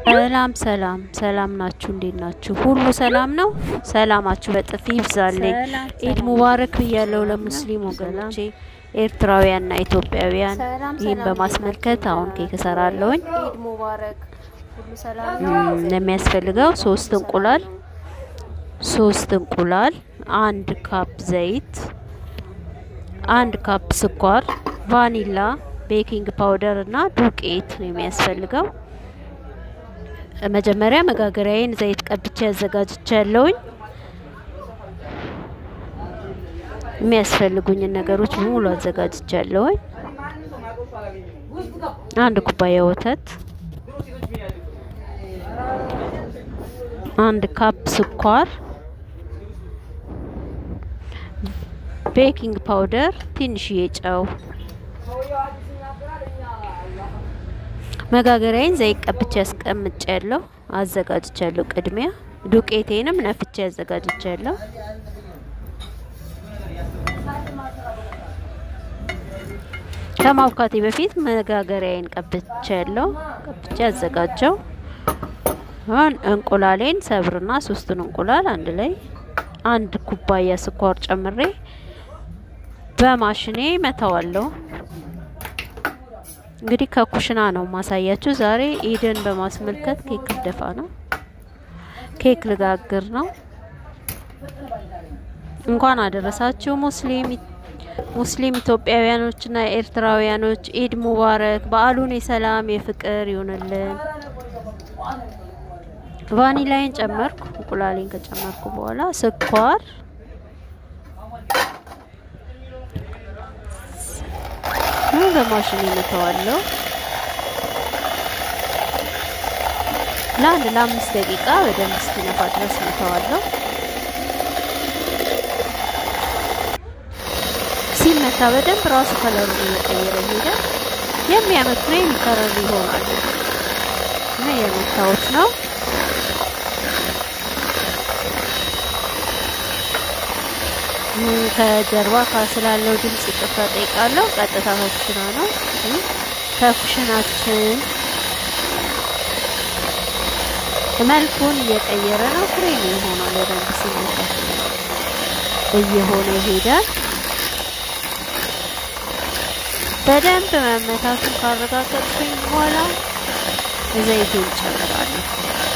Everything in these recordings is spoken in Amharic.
ሰላም ሰላም ሰላም ናችሁ? እንዴት ናችሁ? ሁሉ ሰላም ነው? ሰላማችሁ በጥፍ ይብዛልኝ። ኢድ ሙባረክ ብያለሁ ለሙስሊም ወገኖቼ ኤርትራውያንና ኢትዮጵያውያን። ይህን በማስመልከት አሁን ኬክ እሰራለሁኝ። ኢድ ሙባረክ። ሁሉ ሰላም እም፣ የሚያስፈልገው ሶስት እንቁላል ሶስት እንቁላል፣ አንድ ካፕ ዘይት፣ አንድ ካፕ ስኳር፣ ቫኒላ፣ ቤኪንግ ፓውደር እና ዱቄት ነው የሚያስፈልገው። መጀመሪያ መጋገሪያዬን ዘይት ቀብቼ አዘጋጅቻለሁኝ። የሚያስፈልጉኝን ነገሮች በሙሉ አዘጋጅቻለሁኝ። አንድ ኩባያ ወተት፣ አንድ ካፕ ስኳር፣ ቤኪንግ ፓውደር፣ ትንሽዬ ጨው። መጋገሪያዬን ዘይት ቀብቼ አስቀምጫለሁ፣ አዘጋጅቻለሁ። ቅድሚያ ዱቄቴንም ነፍቼ አዘጋጅቻለሁ። ከማብካቴ በፊት መጋገሪያዬን ቀብቻለሁ፣ ቀብቼ አዘጋጀው። አሁን እንቁላሌን ሰብርና ሶስቱን እንቁላል አንድ ላይ አንድ ኩባያ ስኳር ጨምሬ በማሽኔ መተዋለሁ። እንግዲህ ከኩሽና ነው ማሳያችሁ። ዛሬ ኢድን በማስመልከት ኬክ ልደፋ ነው፣ ኬክ ልጋግር ነው። እንኳን አደረሳችሁ ሙስሊም ሙስሊም ኢትዮጵያውያኖችና ኤርትራውያኖች ኢድ ሙባረክ። በዓሉን የሰላም የፍቅር ይሁንልን። ቫኒላይን ጨመርኩ። እንቁላሌን ከጨመርኩ በኋላ ስኳር በማሽን እመተዋለሁ። ለአንድ ለአምስት ደቂቃ በደንብ እስኪነፋ ድረስ እመተዋለሁ። ሲመታ በደንብ ራሱ ከለሩ እየቀየረ ይሄዳል። የሚያምር ክሬም ከለር ይሆናል እና የመታወት ነው። ከጀርባ ስላለው ድምጽ ይቅርታ ጠይቃለሁ። ቀጥታ ከኩሽና ነው። ከኩሽናችን መልኩን እየቀየረ ነው። ክሬም ይሆናል። በደንብ ሲመታ እየሆነ ይሄዳል። በደንብ መመታቱን ካረጋገጥኩኝ በኋላ ዘይቴን ጨምራለሁ።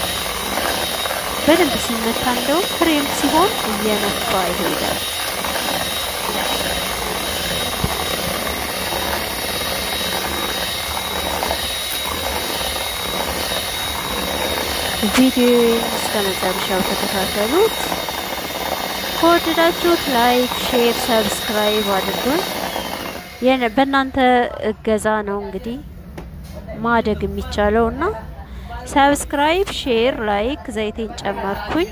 በደንብ ሲመታ እንደው ክሬም ሲሆን እየነፋ ይሄዳል። ቪዲዮውን እስከ መጨረሻው ተከታተሉት። ከወደዳችሁት ላይክ፣ ሼር፣ ሰብስክራይብ አድርጉን። በእናንተ እገዛ ነው እንግዲህ ማደግ የሚቻለው እና ሰብስክራይብ፣ ሼር፣ ላይክ ዘይቴን ጨመርኩኝ።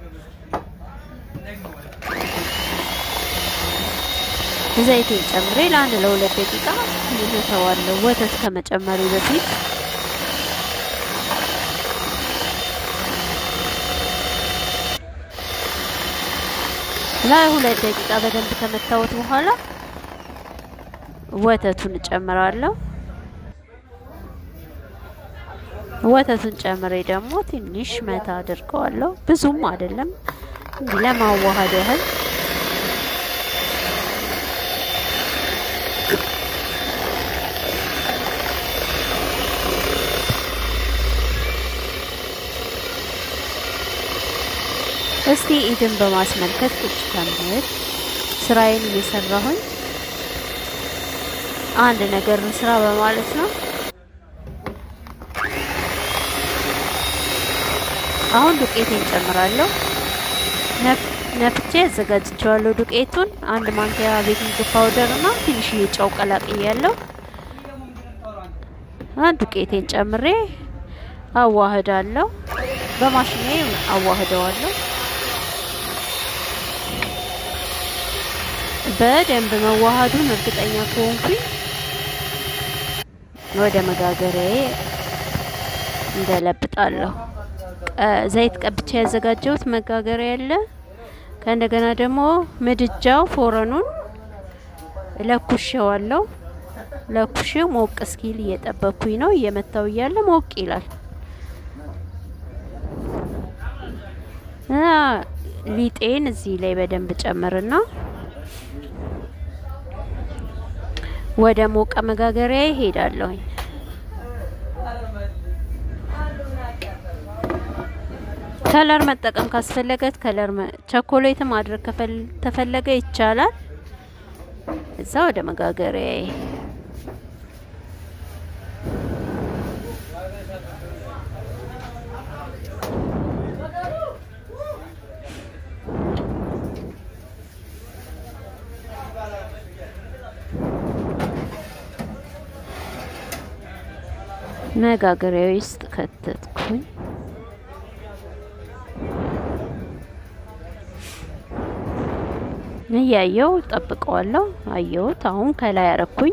ዘይቴን ጨምሬ ለአንድ ለሁለት ደቂቃ እመተዋለሁ ወተት ከመጨመሪ በፊት ለሁለት ደቂቃ በደንብ ከመታወት በኋላ ወተቱን እጨምራለሁ። ወተቱን ጨምሬ ደግሞ ትንሽ መታ አድርገዋለሁ። ብዙም አይደለም፣ እንዲህ ለማዋሃድ ያህል እስቲ ኢድን በማስመልከት ቁጭ ከምል ስራዬን እየሰራሁኝ አንድ ነገር ስራ በማለት ነው። አሁን ዱቄቴን ጨምራለሁ። ነፍቼ አዘጋጅቼዋለሁ ዱቄቱን። አንድ ማንኪያ ቤኪንግ ፓውደር እና ትንሽዬ ጨው ቀላቅያለሁ። ዱቄቴን ጨምሬ አዋህዳለሁ። በማሽኔ አዋህደዋለሁ። በደንብ መዋሃዱን እርግጠኛ ከሆንኩኝ ወደ መጋገሪያዬ እንደለብጣለሁ። ዘይት ቀብቼ ያዘጋጀሁት መጋገሪያ ያለ ከእንደገና ደግሞ ምድጃው ፎረኑን ለኩሼዋለሁ። ለኩሼው ሞቅ እስኪል እየጠበኩኝ ነው። እየመታው እያለ ሞቅ ይላል። ሊጤን እዚህ ላይ በደንብ ጨምርና ወደ ሞቀ መጋገሪያ ይሄዳለሁኝ። ከለር መጠቀም ካስፈለገት ከለር ቸኮሌት ማድረግ ተፈለገ ይቻላል። እዛ ወደ መጋገሪያ መጋገሪያ ውስጥ ከተትኩኝ። እያየው ጠብቀዋለሁ። አየሁት። አሁን ከላይ አረኩኝ።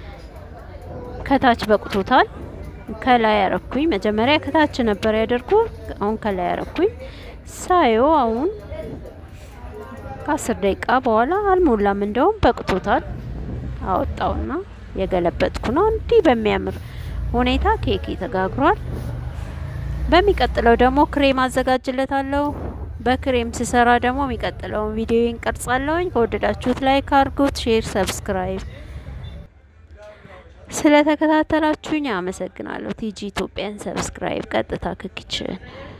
ከታች በቅቶታል። ከላይ አረኩኝ። መጀመሪያ ከታች ነበር ያደርጉ። አሁን ከላይ አረኩኝ። ሳየው አሁን ከአስር ደቂቃ በኋላ አልሞላም፣ እንደውም በቅቶታል። አወጣውና የገለበጥኩ ነው። እንዲህ በሚያምር ሁኔታ ኬክ ተጋግሯል። በሚቀጥለው ደግሞ ክሬም አዘጋጅለታለሁ። በክሬም ስሰራ ደግሞ የሚቀጥለውን ቪዲዮ እንቀርጻለሁኝ። ከወደዳችሁት ላይክ አድርጉት፣ ሼር፣ ሰብስክራይብ። ስለተከታተላችሁኝ አመሰግናለሁ። ቲጂ ኢትዮጵያን ሰብስክራይብ ቀጥታ ክክችን